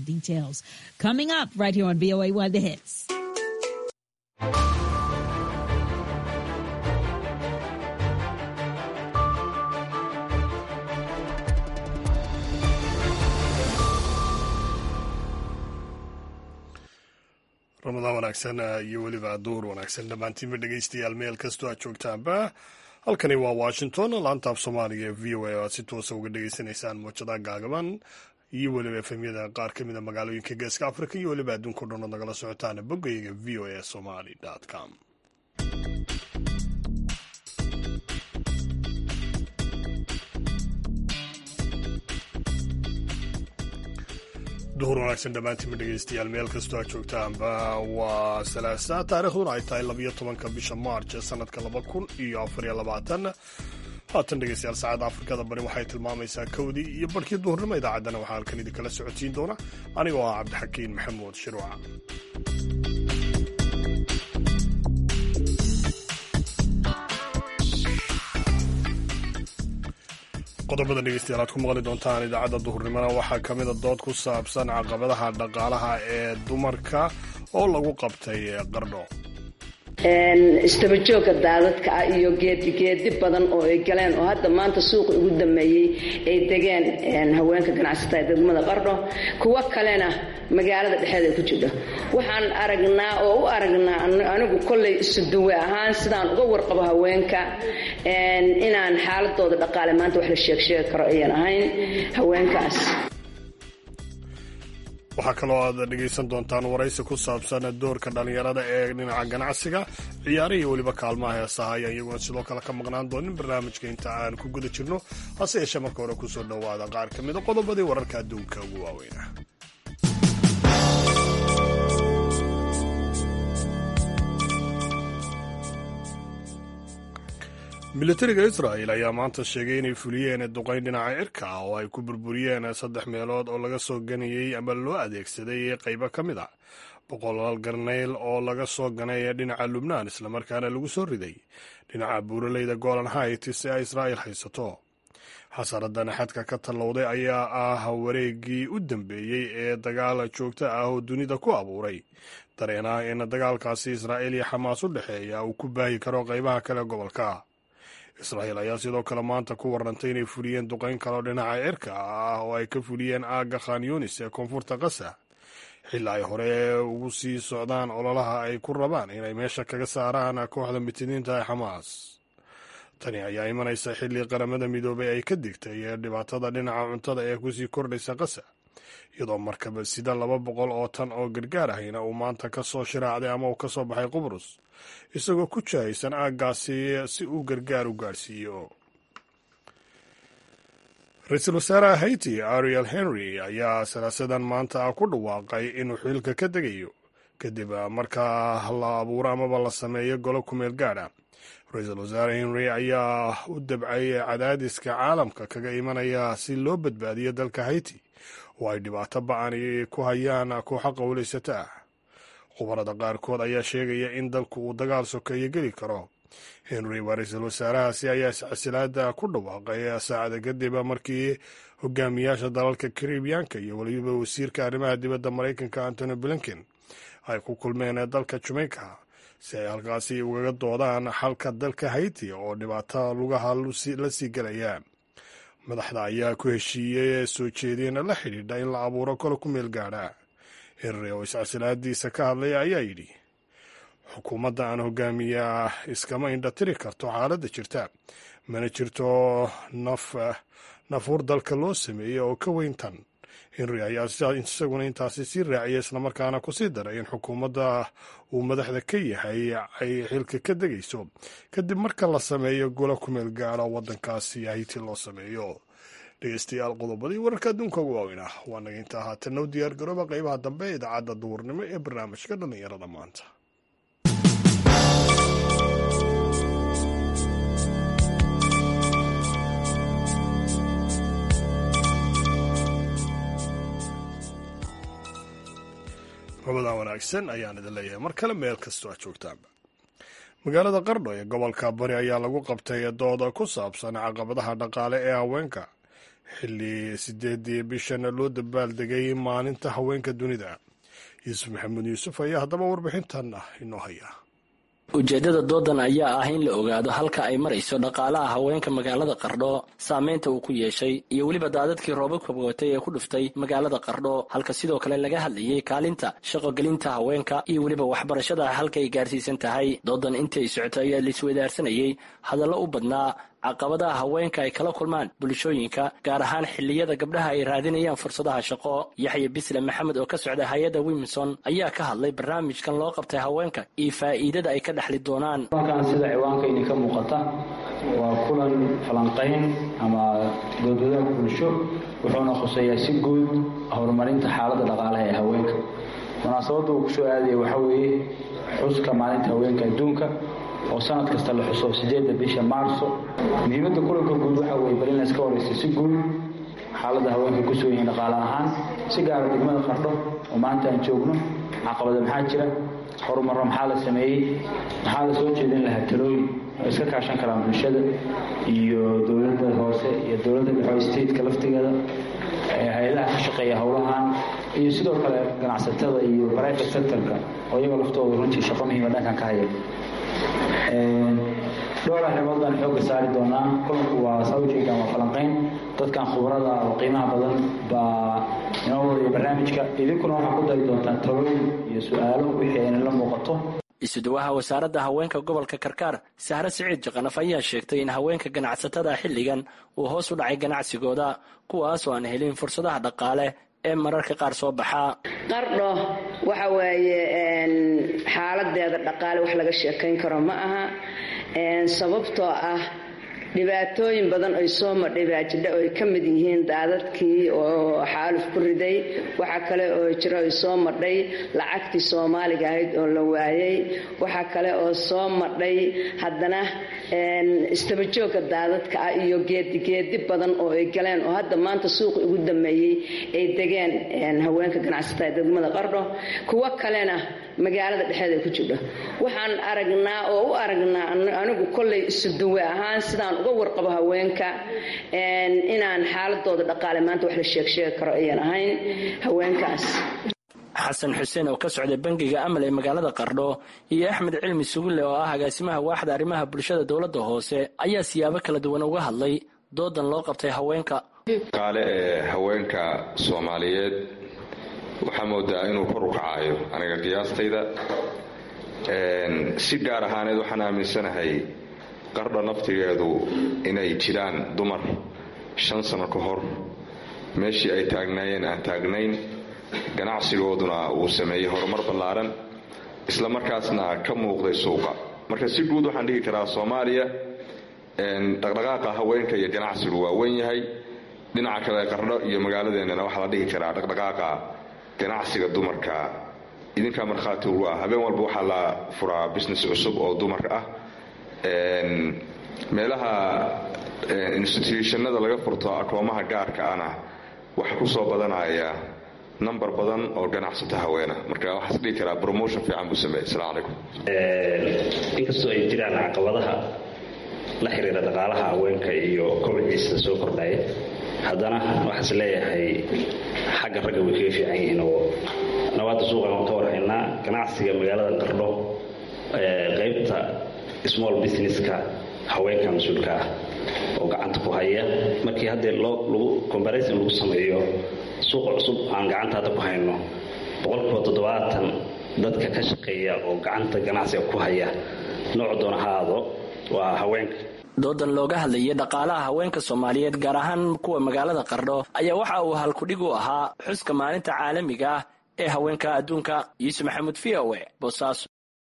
details. Coming up right here on VOA One The Hits. ramadaan wanaagsan iyo weliba duur wanaagsan dhammaantiinba dhegaystayaal meel kastoo aad joogtaanba halkani waa washington laantaaf soomaaliga ee v o a o aad si toosa uga dhegaysanaysaan muujadaha gaagaban iyo weliba efemyada qaar ka mida magaalooyinka geeska africa iyo weliba adduunka o dhan ood nagala socotaan boggayga v o a somali com duhur wanaagsan dhammaantiinba dhegaystayaal meel kastoo aad joogtaanba waa salaasa taarikhduna ay tahay labiyo tobanka bisha march sanadka laba kun iyo afariyo labaatan haatan dhegaystayaal saacadda afrikada bari waxay tilmaamaysaa kowdii iyo barhkii duhurnimo idaacaddana waxaa halkan idinkala socodsiin doona anigoo ah cabdixakiin maxamuud shiruuca qodobada dhegeystayaal aad ku maqli doontaan idaacadda duhurnimona waxaa ka mida dood ku saabsan caqabadaha dhaqaalaha ee dumarka oo lagu qabtay qardho istabajooga daadadka ah iyo geedi geedi badan oo ay galeen oo hadda maanta suuqa ugu dambeeyey ay degeen haweenka ganacsatada ee degmada qardho kuwo kalena magaalada dhexeeda ku jidho waxaan aragnaa oo u aragnaa anigu kollay isuduwe ahaan sidaan uga warqabo haweenka inaan xaaladooda dhaqaale maanta wax la sheegsheegi karo ayan ahayn haweenkaas waxaa kaloo aad dhegaysan doontaan waraysi ku saabsan doorka dhallinyarada ee dhinaca ganacsiga ciyaarihii weliba kaalmaha heesaha ayaan iyaguna sidoo kale ka maqnaan doonin barnaamijka inta aan ku guda jirno hase yeeshee marka hore kusoo dhowaada qaar ka mida qodobadii wararka adduunka ugu waaweyna militariga israel ayaa maanta sheegay inay fuliyeen duqayn dhinaca cirka ah oo ay ku burburiyeen saddex meelood oo laga soo ganayey ama loo adeegsaday qaybo ka mid a boqolaal garnayl oo laga soo ganay dhinaca lubnaan islamarkaana lagu soo riday dhinaca buuraleyda golan hait si ay israa'il haysato xasaradan xadka ka tallowday ayaa ah wareegii u dambeeyey ee dagaal joogto ah oo dunida ku abuuray dareen ah in dagaalkaasi israa'iil iyo xamaas u dhexeeya uu ku baahi karo qaybaha kale gobolka israa'iil ayaa sidoo kale maanta ku warantay inay fuliyeen duqayn kaloo dhinaca cirka ah oo ay ka fuliyeen aagga khan yunis ee koonfurta qasa xilli ay hore ugu sii socdaan ololaha ay ku rabaan inay meesha kaga saaraan kooxda mitiniinta ee xamaas tani ayaa imanaysa xilli qaramada midoobay ay ka digtay dhibaatada dhinaca cuntada ee kusii kordhaysa qasa iyadoo markaba sida laba boqol oo tan oo gargaar ahayna uu maanta ka soo shiraacday ama uu ka soo baxay qubrus isagoo ku jahaysan aaggaasi si uu gargaar u gaadhsiiyo ra-iisul wasaaraha haiti ariel henry ayaa salaasadan maanta ku dhawaaqay inuu xilka ka degayo kadib markaa la abuuro amaba la sameeyo golo kumeel gaadha ra-iisul wasaare henry ayaa u dabcay cadaadiska caalamka kaga imanaya si loo badbaadiyo dalka haiti oo ay dhibaato ba-ani ku hayaan kooxa qowlaysata ah khubarada qaarkood ayaa sheegaya in dalku uu dagaal sokeeyo geli karo henry waa ra-iisul wasaarahaasi ayaa iscasilaada ku dhawaaqay saacada kadib markii hogaamiyaasha dalalka karibiyaanka iyo weliba wasiirka arrimaha dibadda maraykanka antony blinken ay ku kulmeen dalka jamaica si ay halkaasi ugaga doodaan xalka dalka haiti oo dhibaato lugaha la sii gelaya madaxda ayaa ku heshiiyey soo jeedin la xidhiidha in la abuuro kolo ku meel gaadha henry oo iscasilaadiisa ka hadlay ayaa yidhi xukuumadda aan hogaamiya iskama indhatiri karto xaaladda jirta mana jirto naf nafuur dalka loo sameeyey oo ka weyn tan henry ayaa isaguna intaasi sii raaciyay islamarkaana kusii daray in xukuumadda uu madaxda ka yahay ay xilka ka degayso kadib marka la sameeyo golo kumeel gaadha waddankaasi hayti loo sameeyo dhegeystayaal qodobadii wararka adduunka ugu waaweynah waa naga intaa haatanna u diyaar garooba qaybaha dambe ee idaacadda duhurnimo ee barnaamijka dhallinyarada maanta ramadaan wanaagsan ayaan idin leeyahay mar kale meel kastoo aad joogtaanba magaalada qardho ee gobolka bari ayaa lagu qabtay dooda ku saabsan caqabadaha dhaqaale ee haweenka xilli sideedii bishan loo dabaaldegay maalinta haweenka dunida yuusuf maxamuud yuusuf ayaa haddaba warbixintan ah inoo haya ujeeddada doodan ayaa ah in la ogaado halka ay marayso dhaqaalaha haweenka magaalada qardho saameynta uu ku yeeshay iyo weliba daadadkii roobabka watay ee ku dhuftay magaalada qardho halka sidoo kale laga hadlayay kaalinta shaqogelinta haweenka iyo weliba waxbarashada halka ay gaarsiisan tahay doodan intii ay socotay ayaa laiswadaarsanayay hadallo u badnaa caqabadaha haweenka ay kala kulmaan bulshooyinka gaar ahaan xilliyada gabdhaha ay raadinayaan fursadaha shaqo yaxya bisle maxamed oo ka socda hay-adda wimson ayaa ka hadlay barnaamijkan loo qabtay haweenka iyo faa'iidada ay ka dhexli doonaan kulankan sida ciwaanka idinka muuqata waa kulan falanqayn ama doodwadaha bulsho wuxuuna khuseeyaa si guud horumarinta xaaladda dhaqaalaha ee haweenka munaasabadda uu kusoo aadaya waxaa weeye xuska maalinta haweenka adduunka oo sanad kasta la xuso sideedda bisha maarso muhiimadda kulanka guud waxaa weye bal in layska waraysa si guud xaaladda haweenka ku sugan yihiin dhaqaale ahaan si gaara degmada qardho oo maanta aan joogno caqabada maxaa jira horumarro maxaa la sameeyey maxaa la soo jeedin lahaa talooyin oo iska kaashan karaan bulshada iyo dowladda hoose iyo dowladda dhexe stateka laftigeeda hay-adaha ka shaqeeya howlahan iyo sidoo kale ganacsatada iyo private sectorka oo iyaga laftooda runtii shaqo muhiima dhankan ka haya dhowr arrimood baan xooga saari doonaa kulanku waa sawjeega ama falanqayn dadkan khubrada oo qiimaha badan baa inoo wadaya barnaamijka idinkuna waxaa ku dari doontaa talooyin iyo su-aalo wixii ayna la muuqato isuduwaha wasaaradda haweenka gobolka karkaar sahre siciid jaqanaf ayaa sheegtay in haweenka ganacsatada xilligan uu hoos u dhacay ganacsigooda kuwaas oo aan helin fursadaha dhaqaale ee mararka qaar soo baxaa qardho waxa weeye xaaladeeda dhaqaale wax laga sheekayn karo ma aha sababtoo ah dhibaatooyin badan oy soo madhay baa jidha oy ka mid yihiin daadadkii oo xaaluf ku riday waxaa kale oo jira oy soo madhay lacagtii soomaaliga ahayd oo la waayey waxaa kale oo soo madhay haddana istabajooga daadadka ah iyo geedigeedi badan oo ay galeen oo hadda maanta suuqi ugu dambeeyey ay degeen haweenka ganacsatada degmada qardho kuwo kalena magaalada dhexeeda ay ku jidho waxaan aragnaa oo u aragnaa anigu kollay isuduwe ahaan sidaan uga warqabo haweenka inaan xaaladooda dhaqaale maanta wax la sheegsheegi karo ayan ahayn haweenkaas xasan xuseen oo ka socday bangiga amal ee magaalada qardho iyo axmed cilmi sugulle oo ah agaasimaha waaxda arrimaha bulshada dowladda hoose ayaa siyaabo kala duwan uga hadlay doodan loo qabtay haweenka qaale ee haweenka soomaaliyeed waxaa moodaa inuu kor u kacayo aniga qiyaastayda si gaar ahaaneed waxaan aaminsanahay qardho naftigeedu inay jiraan dumar shan sano ka hor meeshii ay taagnaayeen aan taagnayn ganacsigooduna uu sameeyey horumar ballaaran isla markaasna ka muuqday suuqa marka si guud waxaan dhihi karaa soomaaliya dhaqdhaqaaqa haweenka iyo ganacsigu waa wen yahay dhinaca kale qardho iyo magaaladeennana waxaa la dhihi karaa dhaqdhaqaaqa ganacsiga dumarka idinkaa markhaati ugu ah habeen walba waxaa la furaa business cusub oo dumarka ah meelaha institutionada laga furto akoomaha gaarka ana waxa ku soo badanaya number badan oo ganacsato haweena marka waxaas dhihi karaa promotion fiican buu sameeyey asalaamu calaykum inkastoo ay jiraan caqabadaha la xiriira dhaqaalaha haweenka iyo kobciisa soo kordhaya haddana waxaas leeyahay xagga ragga way kaga fiican yihiin oo nabaadda suuqan waan ka warhaynaa ganacsiga magaalada qardho qaybta small businesska haweenka mas-uulka ah oo gacanta ku haya markii haddee lagu comparison lagu sameeyo suuqa cusub aan gacanta hadda ku hayno boqolkiiba toddobaatan dadka ka shaqeeya oo gacanta ganacsiga ku haya nooc doona ha aado waa haweenka doodan looga hadlayay dhaqaalaha haweenka soomaaliyeed gaar ahaan kuwa magaalada qardho ayaa waxa uu halkudhig u ahaa xuska maalinta caalamiga ah ee haweenka adduunka yuusuf maxamuud v o e boosaaso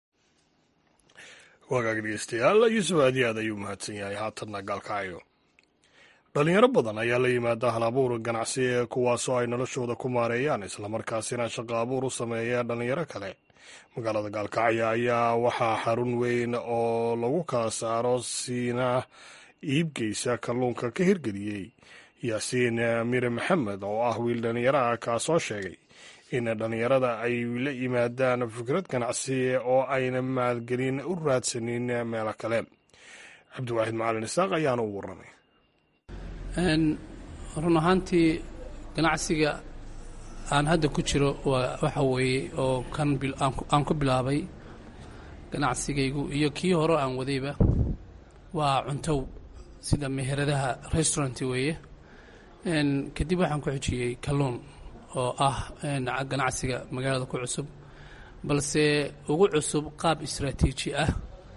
wagaag dhegeystayaal yuusuf aad iyo aad ayuu mahadsan yahay haatanna gaalkacyo dhalinyaro badan ayaa la yimaada hal abuur ganacsi ee kuwaasoo ay noloshooda ku maareeyaan islamarkaasina shaqo abuur u sameeya dhalinyaro kale magaalada gaalkacyo ayaa waxaa xarun weyn oo lagu kala saaro siina iibgeysa kalluunka ka hirgeliyey yaasiin mire maxamed oo ah wiil dhalinyaraha kaasoo sheegay in dhallinyarada ay la yimaadaan fikrad ganacsi oo ayna maalgelin u raadsanin meelo kale cabdiwaaxid macalin isaaq ayaana u warramay run ahaantii ganacsiga aan hadda ku jiro waa waxa weeye oo kan aan ku bilaabay ganacsigaygu iyo kii hore aan wadayba waa cuntow sida meheradaha restaurant weeye kadib waxaan ku xujiyey kalluun oo ah ganacsiga magaalada ku cusub balse ugu cusub qaab istraatiiji ah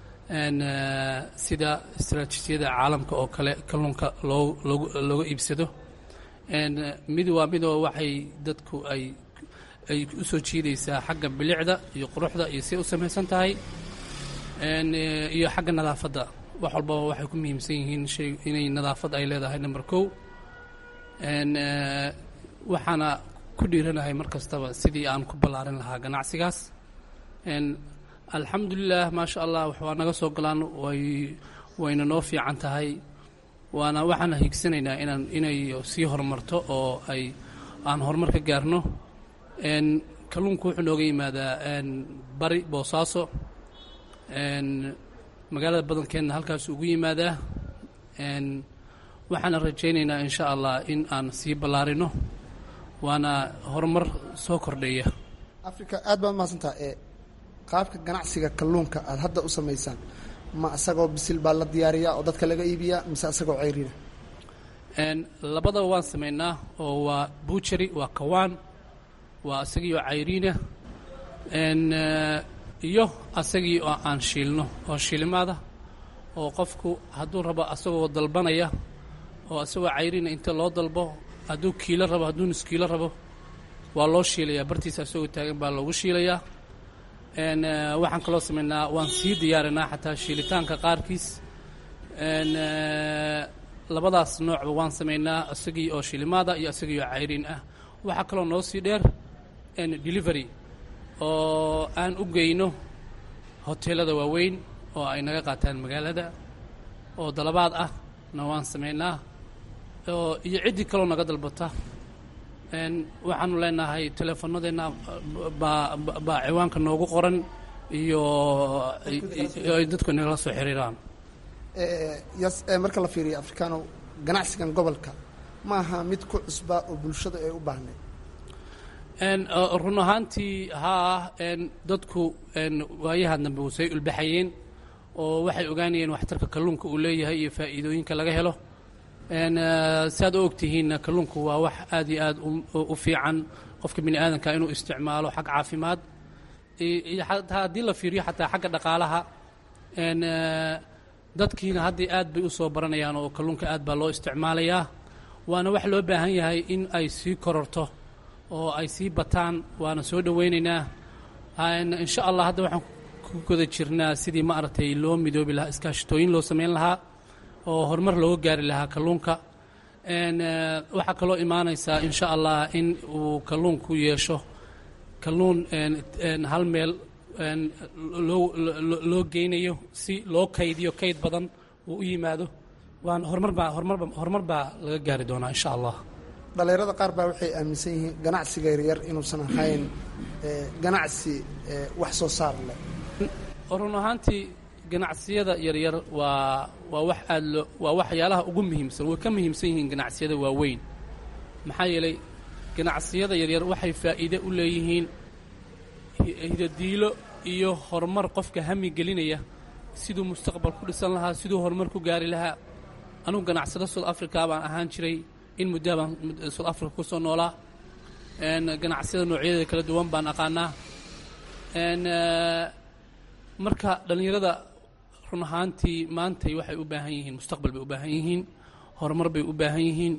sida istraatiijiyada caalamka oo kale kalluunka loo looga iibsado mid waa midoo waxay dadku ay ay u soo jiidaysaa xagga bilicda iyo quruxda iyo siay u samaysan tahay iyo xagga nadaafadda wax walbaba waxay ku muhiimsan yihiin shay inay nadaafad ay leedahay number kow waxaana ku dhiiranahay mar kastaba sidii aan ku ballaarin lahaa ganacsigaas alxamdulilah maasha allah waa naga soo galaan way wayna noo fiican tahay waana waxaana hiigsanaynaa inaan inay sii horumarto oo ay aan horumar ka gaarno kalluunku wuxuu nooga yimaadaa bari boosaaso magaalada badankeenna halkaas ugu yimaadaa waxaana rajaynaynaa insha allah in aan sii ballaarino waana horumar soo kordhaya africa aad baad mahadsantaha ee qaabka ganacsiga kalluunka aada hadda u samaysaan ma isagoo bisil baa la diyaariyaa oo dadka laga iibiyaa mise isagoo ceyrina labadaba waan samaynaa oo waa buujari waa kawaan waa isagii oo cayriina iyo asagii oo aan shiilno oo shiilimaada oo qofku hadduu rabo asagoo dalbanaya oo isagoo cayriina inta loo dalbo hadduu kiilo rabo hadduu nus kiilo rabo waa loo shiilayaa bartiisa isagoo taagan baa loogu shiilayaa waxaan kaloo samaynaa waan sii diyaarinaa xataa shiilitaanka qaarkiis labadaas noocba waan samaynaa isagii oo shilimaada iyo isagii oo cayriin ah waxaa kaloo noo sii dheer delivery oo aan u geyno hoteelada waaweyn oo ay naga qaataan magaalada oo dalabaad ah na waan samaynaa oo iyo ciddii kaloo naga dalbata waxaanu leenahay teleefanadeenna baa baa ciwaanka noogu qoran iyo ay dadku nagala soo xiriiraan yas marka la fiiriyo africano ganacsigan gobolka ma aha mid ku cusbaa oo bulshada ay u baahnay run ahaantii haa dadku waayaha dambe wasay ulbaxayeen oo waxay ogaanayeen waxtarka kalluunka uu leeyahay iyo faa'iidooyinka laga helo si aad u ogtihiinna kalluunku waa wax aad iyo aad u fiican qofka bini aadanka inuu isticmaalo xag caafimaad iyo xataa haddii la fiiriyo xataa xagga dhaqaalaha dadkiina haddii aad bay u soo baranayaan oo kalluunka aad baa loo isticmaalayaa waana wax loo baahan yahay in ay sii kororto oo ay sii bataan waana soo dhowaynaynaa insha allah hadda waxaan ku guda jirnaa sidii ma aragtay loo midoobi lahaa iskaashitooyin loo samayn lahaa oo horumar looga gaari lahaa kalluunka waxaa kaloo imaanaysaa insha allah in uu kalluunku yeesho kalluun hal meel loo geynayo si loo kaydiyo kayd badan uu u yimaado waan horumar baa horumarba horumar baa laga gaari doonaa insha allah dhallinyarada qaar baa waxay aaminsan yihiin ganacsiga yaryar inuusan ahayn ganacsi wax soo saar leh run ahaantii ganacsiyada yaryar waa waa wax aad loo waa waxyaalaha ugu muhiimsan way ka muhiimsan yihiin ganacsiyada waaweyn maxaa yeelay ganacsiyada yaryar waxay faa'iide u leeyihiin hidadiilo iyo horumar qofka hami gelinaya siduu mustaqbal ku dhisan lahaa siduu horumar ku gaari lahaa anugu ganacsado south africa baan ahaan jiray in muddaa baan south africa ku soo noolaa ganacsiyada noocyadeeda kala duwan baan aqaanaa marka dhallinyarada run ahaantii maantay waxay u baahan yihiin mustaqbal bay u baahan yihiin horumar bay u baahan yihiin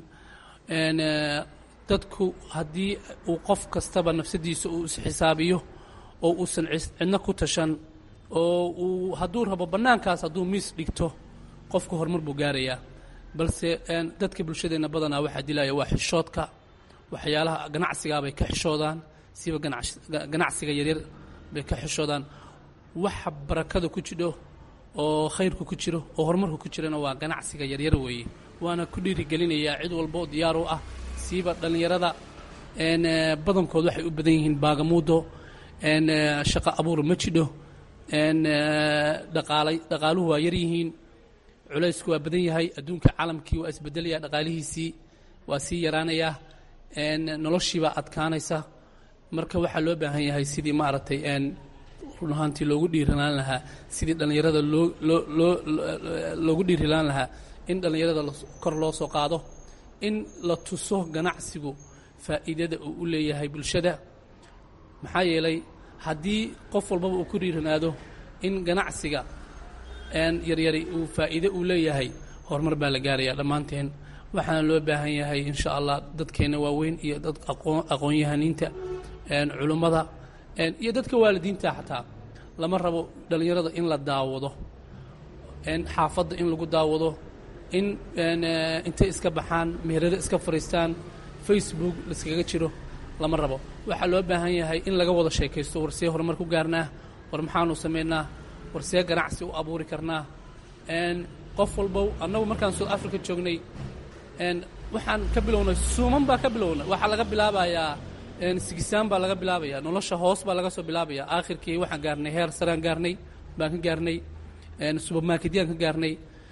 dadku haddii uu qof kastaba nafsadiisa uu isxisaabiyo oo uusan cidna ku tashan oo uu hadduu rabo bannaankaas hadduu miis dhigto qofku horumar buu gaarayaa balse dadka bulshadeenna badanaa waxaa dilaya waa xishoodka waxyaalaha ganacsigaabay ka xishoodaan siba ganacsiga yaryar bay ka xishoodaan waxa barakada ku jidho oo khayrku ku jiro oo horumarku ku jirana waa ganacsiga yaryar weeye waana ku dhiirigelinayaa cid walba oo diyaar u ah siiba dhallinyarada badankood waxay u badan yihiin baagamuudo shaqo abuur ma jidho dhaqaalay dhaqaaluhu waa yar yihiin culaysku waa badan yahay adduunka caalamkii waa isbedelaya dhaqaalihiisii waa sii yaraanayaa noloshiibaa adkaanaysa marka waxaa loo baahan yahay sidii maaragtay run ahaantii loogu dhiirilaan lahaa sidii dhallinyarada loo loo loo loogu dhiirilaan lahaa in dhallinyarada kor loo soo qaado in la tuso ganacsigu faa'iidada uu u leeyahay bulshada maxaa yeelay haddii qof walbaba uu ku dhiiranaado in ganacsiga yaryari uu faa'iide uu leeyahay horumar baa la gaarayaa dhammaanteen waxaana loo baahan yahay insha allah dadkeenna waaweyn iyo dad aqoon-yahaniinta culummada iyo dadka waalidiinta xataa lama rabo dhallinyarada in la daawado xaafadda in lagu daawado in intay iska baxaan meherada iska fadhiistaan facebook laiskaga jiro lama rabo waxaa loo baahan yahay in laga wada sheekaysto war see horumar ku gaarnaa war maxaanu samaynaa war see ganacsi u abuuri karnaa qof walbow annagu markaan south africa joognay waxaan ka bilownay suuman baa ka bilownay waxaa laga bilaabayaa sigisaan baa laga bilaabayaa nolosha hoos baa laga soo bilaabayaa aakhirkii waxaan gaarnay heer saraan gaarnay baan ka gaarnay subermarketyaan ka gaarnay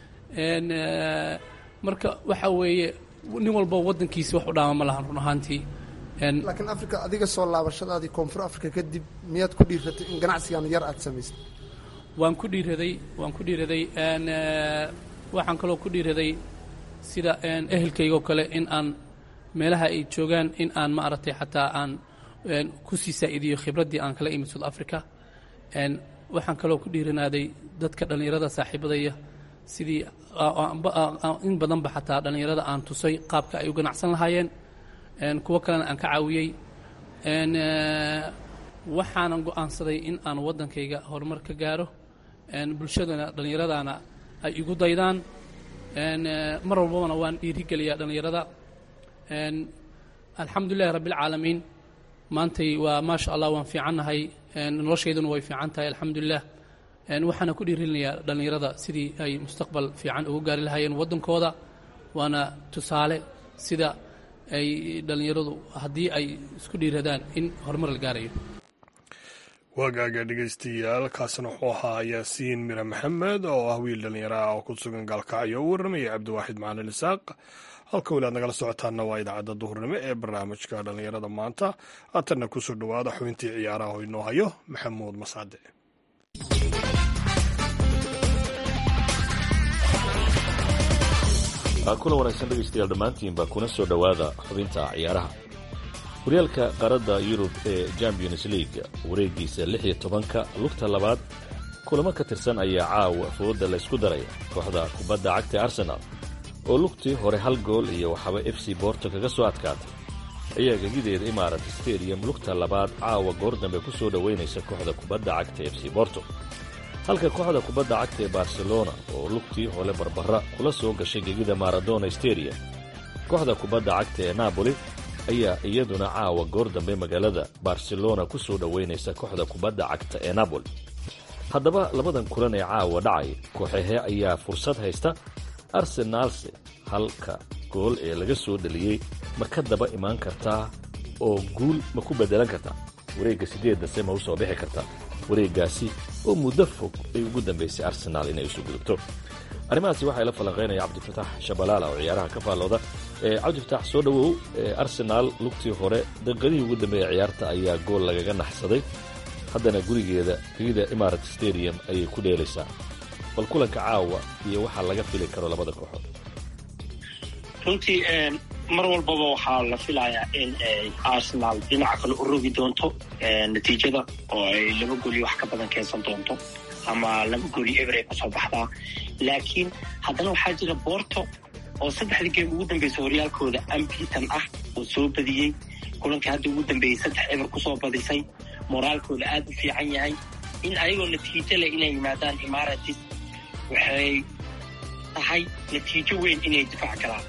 marka waxa weeye nin walba waddankiisi wax u dhaama ma lahan run ahaantii laakiin africa adiga soo laabashadaadii koonfur africa kadib miyaad ku dhiiratay in ganacsigan yar aad samaysay waan ku dhiiraday waan ku dhiiraday waxaan kaloo ku dhiiraday sida ehelkaygoo kale in aan meelaha ay joogaan in aan maaragtay xataa aan ku sii saa'iidiyo khibraddii aan kala imid south africa waxaan kaloo ku dhiiranaaday dadka dhallinyarada saaxiibadaya sidii in badanba xataa dhallinyarada aan tusay qaabka ay u ganacsan lahaayeen kuwo kalena aan ka caawiyey waxaanan go'aansaday in aan waddankayga horumar ka gaaro bulshadana dhallinyaradana ay igu daydaan mar walbabana waan dhiirigeliyaa dhallinyarada alxamdulilahi rabbialcaalamiin maantay waa maasha allah waan fiicannahay noloshayduna way fiican tahay alxamdulilah waxaana ku dhiirinayaa dhallinyarada sidii ay mustaqbal fiican ugu gaari lahaayeen waddankooda waana tusaale sida ay dhallinyaradu haddii ay isku dhiiradaan in horumar la gaarayo waagaaga dhegaystayaal kaasna wuxuu ahaa yaasiin mire maxamed oo ah wiil dhallinyaro ah oo ku sugan gaalkacyo u warramaya cabdiwaaxid macalin isaaq halka weli aad nagala socotaanna waa idaacadda duhurnimo ee barnaamijka dhallinyarada maanta haatanna kusoo dhowaada xubintii ciyaaraha oo inoo hayo maxamuud masaade kulan wanaagsan dhegaystayaal dhammaantiinba kuna soo dhowaada xubinta ciyaaraha horyaalka qaaradda yurub ee champions league wareegiisa lix iyo tobanka lugta labaad kulamo ka tirsan ayaa caawa fooda laysku daraya kooxda kubadda cagta arsenaal oo lugtii hore hal gool iyo waxaba f c borto kaga soo adkaatay ayaa gegideeda imarat stadium lugta labaad caawa goor dambe ku soo dhowaynaysa kooxda kubadda cagta f c borto halka kooxda kubadda cagta ee barcelona oo lugtii hore barbara kula soo gashay gegida maradona stadium kooxda kubadda cagta ee napoli ayaa iyaduna caawa goor dambe magaalada barcelona ku soo dhowaynaysa kooxda kubadda cagta ee napoli haddaba labadan kulan ee caawa dhacay kooxahe ayaa fursad haysta arsenaalse halka gool ee laga soo dhaliyey ma ka daba imaan kartaa oo guul ma ku beddelan kartaa wareegga siddeedase ma u soo bixi kartaa wareeggaasi oo muddo fog ay ugu dambaysay arsenaal inay isu gudubto arrimahaasi waxaa ila falanqaynaya cabdifatax shabalaala oo ciyaaraha ka faallooda cabdifatax soo dhowow arsenaal lugtii hore daqiiqadihii ugu dambeeya ciyaarta ayaa gool lagaga naxsaday haddana gurigeeda gegida imarat stadium ayay ku dheelaysaa bal kulanka caawa iyo waxaa laga fili karo labada kooxood runtii mar walbaba waxaa la filayaa in ay arsenaal dhinaca kale u rogi doonto natiijada oo ay laba gooli wax ka badan keensan doonto ama laba gooli eber ay kusoo baxdaa laakiin haddana waxaa jira borto oo saddexdii geem ugu dambaysa horyaalkooda ambitan ah oo soo badiyey kulankii hadda ugu dambeeyey saddex eber kusoo badisay moraalkooda aad u fiican yahay in ayagoo natiijo leh inay yimaadaan imaratis waxay tahay natiijo weyn inay difaac galaan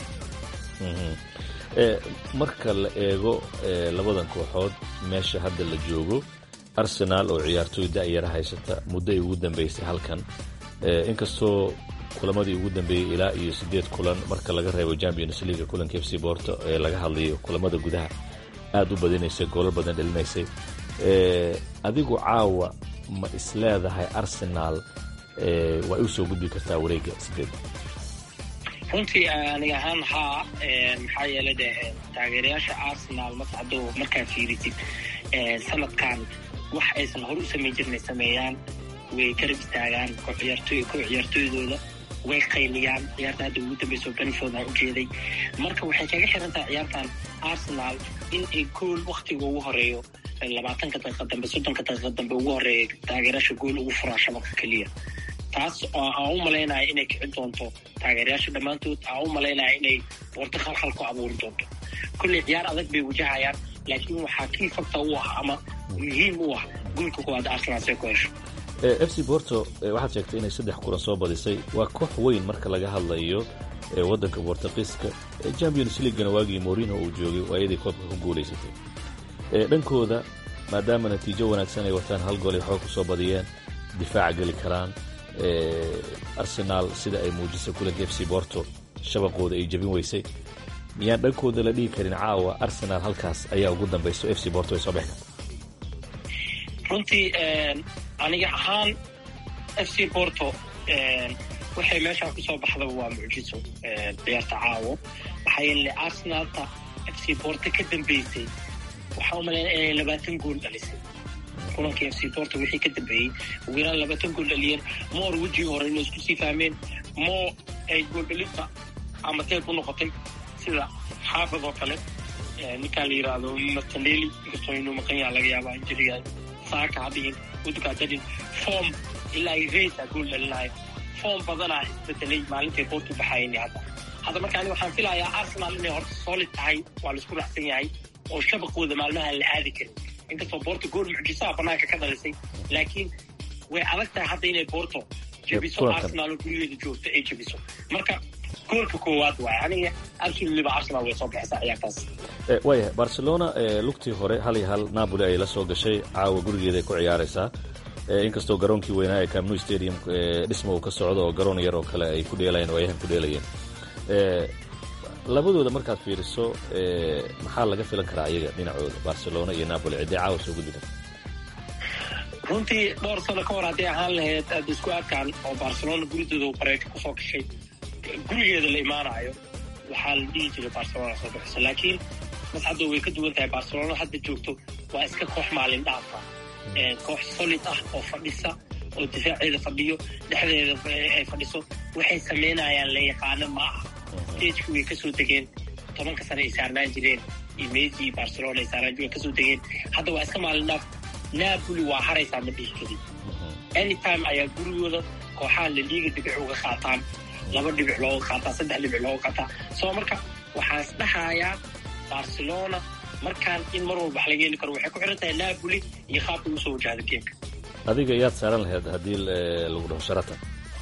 marka la eego labadan kooxood meesha hadda la joogo arsenaal oo ciyaartooy da'yara haysata muddo ay ugu dambaysay halkan inkastoo kulamadii ugu dambeeyey ilaa iyo siddeed kulan marka laga reebo champions leaga kulanka f c borto ee laga hadlayo kulamada gudaha aad u badinaysay goolal badan dhalinaysay adigu caawa ma isleedahay arsenaal way u soo gudbi kartaa wareegga sideed runtii aniga ahaan haa maxaa yeelay de taageerayaasha arsenal mascado markaa fiirisid sanadkan wax aysan hore u samayn jirnay sameeyaan way karab istaagaan ko ciyaartooy ko ciyaartooydooda way qayliyaan ciyaarta hadda ugu dambeyso benford aan ujeeday marka waxay kaga xiran tahay ciyaartan arsenal in ay gool waktiga ugu horeeyo labaatanka daqiiqa dambe soddonka daqiiqa dambe ugu horeeya taageerayaasha gool ugu furaa shabaka keliya taas aan u malaynaya inay kicin doonto taageerayaasha dhammaantood aan u malaynaya inay boorto khalkhal ku abuuri doonto kolley ciyaar adag bay wajahayaan laakiin waxaa kii fakta u ah ama muhiim u ah goolka koowaad arsenal see ku hesho f c borto waxaad sheegtay inay saddex kulan soo badisay waa koox weyn marka laga hadlayo waddanka bortuqiiska champions leaguena waagii morino uu joogay waa iyadii koobka ku guulaysatay dhankooda maadaama natiijo wanaagsan ay wataan hal gool ay xoog ku soo badiyeen difaaca geli karaan arsenaal sida ay muujisay kulanka f c borto shabaqooda ay jebin weysay miyaan dhankooda la dhihi karin caawa arsenaal halkaas ayaa ugu dambayso f c borto ay soo bixi karta runtii aniga ahaan f c borto waxay meeshaan kusoo baxdaba waa mucjiso ciyaarta caawo maxaa yeele arsenaalta f c borto ka dambeysay waxaa u malaynaya inay labaatan gool dhalisay kulankii f c borto wixii ka dambeeyey ugu yaraan labaatan gool dhaliyeen moor wejigii hore inay isku sii fahmeen moo ay gooldhalinta ama teeb u noqotay sida xaafid oo kale ninkaan la yidhaahdo martinelli inkastoo inuu maqan yaha laga yaabaa injiriga saaka hadhihin udukaa dadin form ilaa ay reysa gool dhalinayo form badanaa isbedelay maalintay boortu baxayni hadda hadda marka ani waxaan filayaa arsenal inay horta solid tahay waa laisku raacsan yahay oo shabaqooda maalmaha la aadi karin inkastoo boorto gool mucjisaha banaanka ka dhalisay laakiin way adag tahay hadda inay boorto jebiso arsenal oo gurigeeda joogto ay jebiso marka goolka koowaad waay aniga absolutelyba arsenal way soo bixisaa ciyaartaas waayahay barcelona lugtii hore hal iyo hal napoli ay la soo gashay caawa gurigeeda ay ku ciyaaraysaa inkastoo garoonkii weynaa ee camnu stadium dhisma uu ka socdo oo garoon yar oo kale ay ku dheelayeen oo ayahan ku dheelayeen labadooda markaad fiiriso maxaa laga filan karaa iyaga dhinacooda barcelona iyo napoli ciddee caawa soo gudbi karta runtii dhowr sano ka hor hadday ahaan lahayd aada isku arkaan oo barcelona guridooda bareejo kusoo gashay gurigeeda la imaanayo waxaa la dhihi jiray barcelona soo bixiso laakiin mascaddo way ka duwan tahay barcelona hadda joogto waa iska koox maalin dhaafa koox solid ah oo fadhisa oo difaaceeda fadhiyo dhexdeeda ay fadhiso waxay samaynayaan la yaqaano ma aha stageki way kasoo degeen tobanka sane ay saarnaan jireen iyo messi iyo barcelona ay saarnaan jireen kasoo degeen hadda waa iska maalin dhaaf napoli waa haraysaa ma dhihi karin anytime ayaa gurigooda kooxaha la liiga dhibic uga qaataan laba dhibic looga qaataa saddex dhibic looga qaataa soo marka waxaa is dhahayaa barcelona markaan in mar walba wax laga heli karo waxay ku xiran tahay napoli iyo qaabka ugu soo wajahda geemka adiga yaad saaran lahayd haddii lagu dhaho sharatan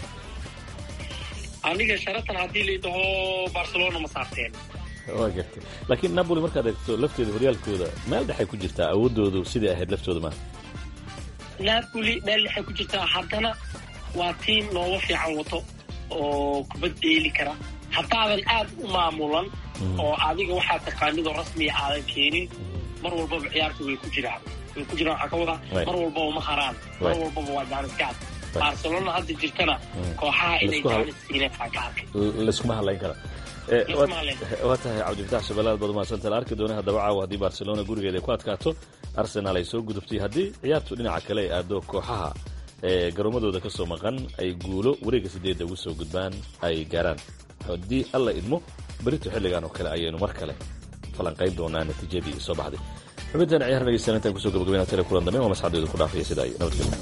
aniga sharatan haddii laidhaho barcelona ma saarteen waa gartay laakiin napoli markaad eegto lafteeda horyaalkooda meel dhexay ku jirtaa awoodoodu sidai ahayd laftooda maaha napoli meel dhexay ku jirtaa haddana waa tiim nooga fiican wato oo kubad deeli kara haddaadan aad u maamulan oo adiga waxaa taqaanidoo rasmiya aadan keenin mar walbaba ciyaarta way ku jiraan way ku jiraan waxaa ka wadaa mar walbaba ma haraan mar walbaba waa jaaniskaad barcelona hadda jirtana kooxaha inay jaanis siineen aa ka arkay layskuma hadlayn kara waa tahay cabdifatax shabeelaad baad umahadsanta la arki doona haddaba caawa haddii barcelona gurigeeda ay ku adkaato arsenal ay soo gudubtay haddii ciyaartu dhinaca kale ay aado kooxaha ee garoomadooda ka soo maqan ay guulo wareegga sideedda ugu soo gudbaan ay gaaraan haddii alla idmo berito xilligan oo kale ayaynu mar kale falanqayn doonaa natiijadii soo baxday xubintan ciyaar dhegeysan intaan kusoo gabagabayna tele kulan dambe waa masxadeedu ku dhaafaya sida ay nabadgelyo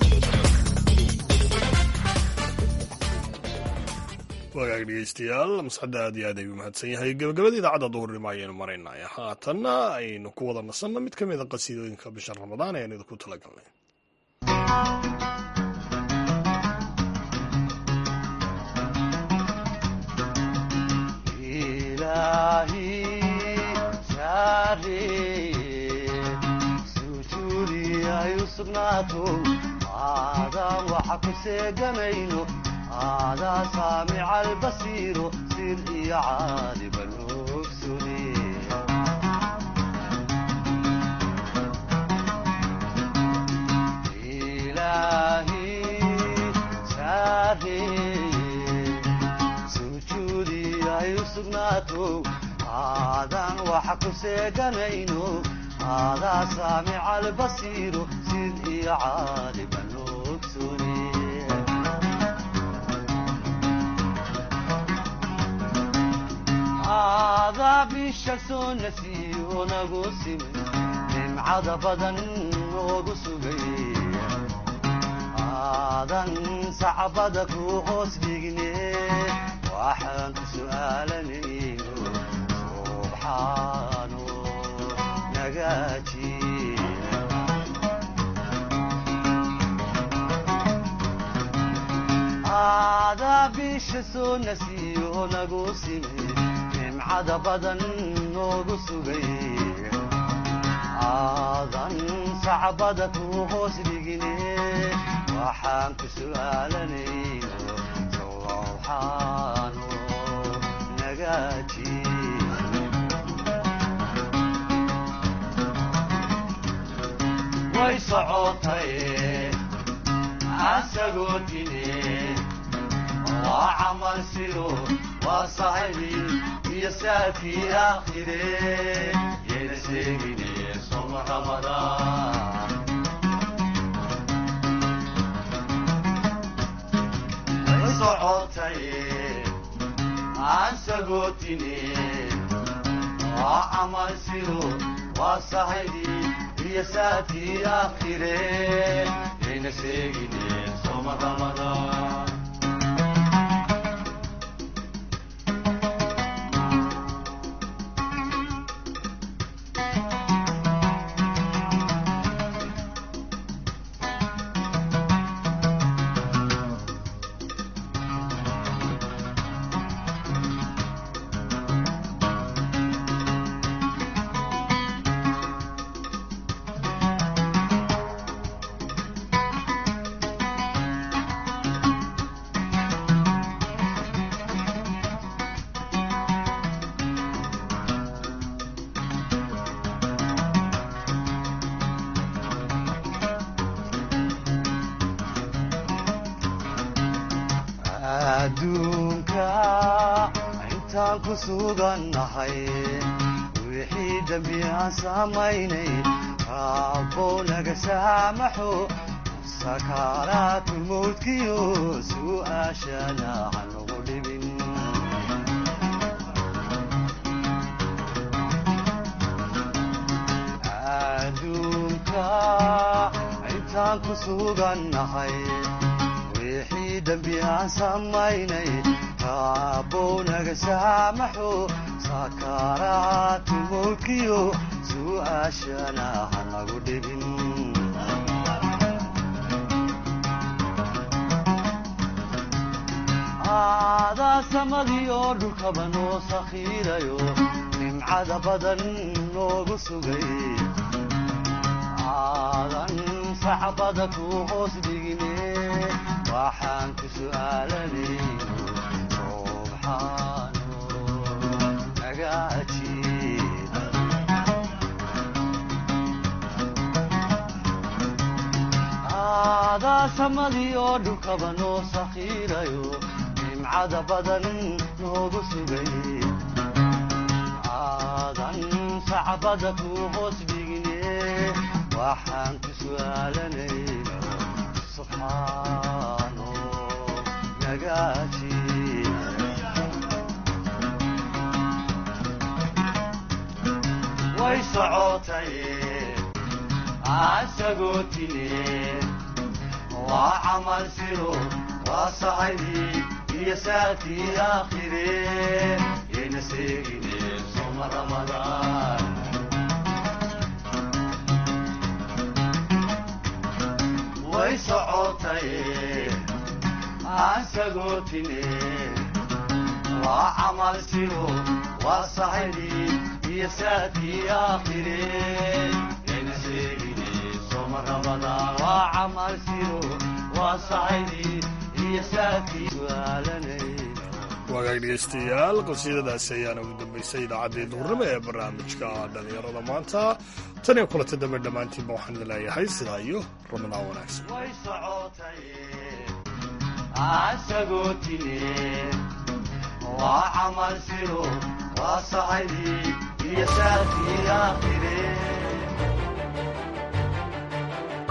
wagaag dhegeystayaal masxadda aad iyo aad ayuu mahadsan yahay gabagabada idaacadda duhurnimo ayaynu maraynaya haatanna aynu ku wada nasanno mid ka mida qasiidooyinka bisha ramadaan ayaan idinku talagalnay هذا سامع البصير سر يا عالم الأكسر إلهي ساري سجودي يا sokow aadan wax ku seeganayno aadaa saamica albasiiro sid iyo caaliban ogsune aadaa bisha soo nasiyo nagu simin nimcada badan noogu sugay aadan sacbada ku hoos dhigne waxaan ku su'aalanayno subxaano nagaaji aadaa bisha soo nasiyo nagu simi nimcada badan noogu sugay aadan sacbada ku hoos dhigine waxaan ku su'aalanayno sowxaano nagaaji way socotay asagoo dine waa camal sido waa saxibi iyo saafii aakhire yayna sheegine soma ramadaan way socotay asagoo dine waa camal sido waa saxibi iyo saafii aakhire yayna sheegine soma ramadaan adduunka intaan ku sugannahay wixii dembi aan samaynay raabbow naga saamaxo sakaaraatu mawdkiyo su'aashana hanugu dhibin adduunka intaan ku sugannahay wixii dembi aan samaynay raabbow naga saamaxo sakaaraatu mawdkiyo su'aashana hanagu dhibin aadaa samadii oo dhulkaba noo sakhiirayo nimcada badan noogu sugay aadan sacbada ku hoos dhigine waxaan ku su'aalanayno subxaano nagaaji aadaa samadii oo dhulkaba noo sakhiirayo nimcada badan noogu sugay aadan sacbada ku hoos dhigine waxaan ku su'aalanayno subxaano nagaaji way socotay asagoo tine waa camal siro waa saxibi iyo saafii aakhire yayna seegine soma ramadaan way socotay asagoo tine waa camal siro waa saxibi iyo saafii aakhire yayna sheegine soma ramadaan waa camal siro waa saxibi iyo saafii su'aalanay wagaag dhegeystayaal qasiidadaasi ayaana ugu dambaysay idaacaddii duhurnimo ee barnaamijka dhallinyarada maanta tan iyo kulanta dambe dhammaantiinba waxaan idin leeyahay sidaa iyo ramadaan wanaagsan way socotay asagoo tine waa camal siro waa sacaydi iyo saafii aakhire